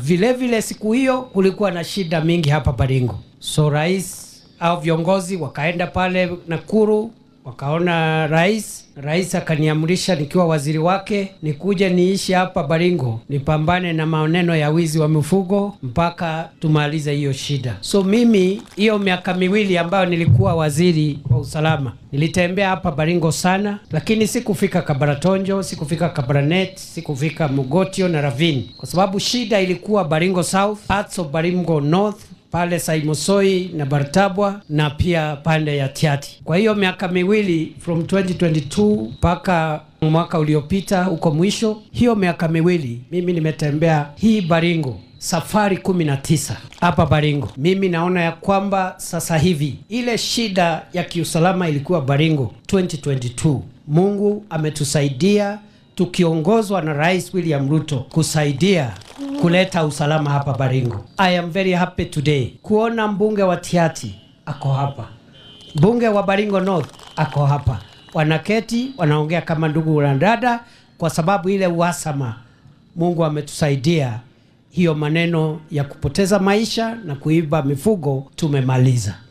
Vile vile siku hiyo kulikuwa na shida mingi hapa Baringo, so rais au viongozi wakaenda pale Nakuru wakaona rais. Rais akaniamrisha nikiwa waziri wake nikuje niishi hapa Baringo nipambane na maneno ya wizi wa mifugo mpaka tumalize hiyo shida. So mimi hiyo miaka miwili ambayo nilikuwa waziri wa usalama nilitembea hapa Baringo sana, lakini sikufika Kabaratonjo, sikufika Kabaranet, sikufika Mogotio na Ravine kwa sababu shida ilikuwa Baringo South, parts of Baringo North pale Saimosoi na Bartabwa na pia pande ya Tiati. Kwa hiyo miaka miwili from 2022 mpaka mwaka uliopita huko mwisho, hiyo miaka miwili mimi nimetembea hii Baringo safari 19 hapa Baringo. Mimi naona ya kwamba sasa hivi ile shida ya kiusalama ilikuwa Baringo 2022. Mungu ametusaidia tukiongozwa na Rais William Ruto kusaidia kuleta usalama hapa Baringo. I am very happy today kuona mbunge wa Tiati ako hapa, mbunge wa Baringo North ako hapa, wanaketi wanaongea kama ndugu na dada, kwa sababu ile uhasama, Mungu ametusaidia hiyo maneno ya kupoteza maisha na kuiba mifugo tumemaliza.